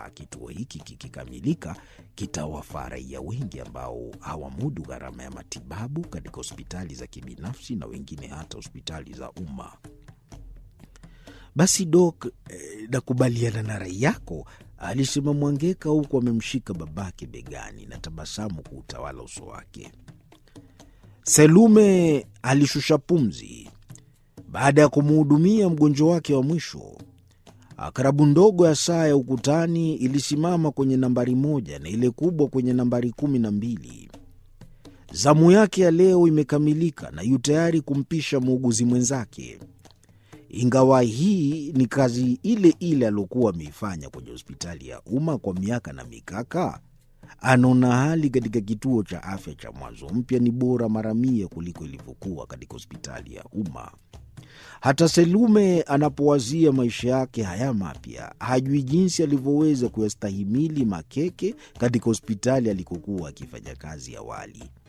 kwamba kituo hiki kikikamilika kitawafaa raia wengi ambao hawamudu gharama ya matibabu katika hospitali za kibinafsi na wengine hata hospitali za umma. Basi Dok, eh, nakubaliana na rai yako, alisema Mwangeka huku amemshika babake begani na tabasamu kuutawala uso wake. Selume alishusha pumzi baada ya kumuhudumia mgonjwa wake wa mwisho. Akarabu ndogo ya saa ya ukutani ilisimama kwenye nambari moja na ile kubwa kwenye nambari kumi na mbili. Zamu yake ya leo imekamilika na yu tayari kumpisha muuguzi mwenzake. Ingawa hii ni kazi ile ile aliokuwa ameifanya kwenye hospitali ya umma kwa miaka na mikaka, anaona hali katika kituo cha afya cha Mwanzo Mpya ni bora mara mia kuliko ilivyokuwa katika hospitali ya umma. Hata Selume anapowazia maisha yake haya mapya, hajui jinsi alivyoweza kuyastahimili makeke katika hospitali alikokuwa akifanya kazi awali.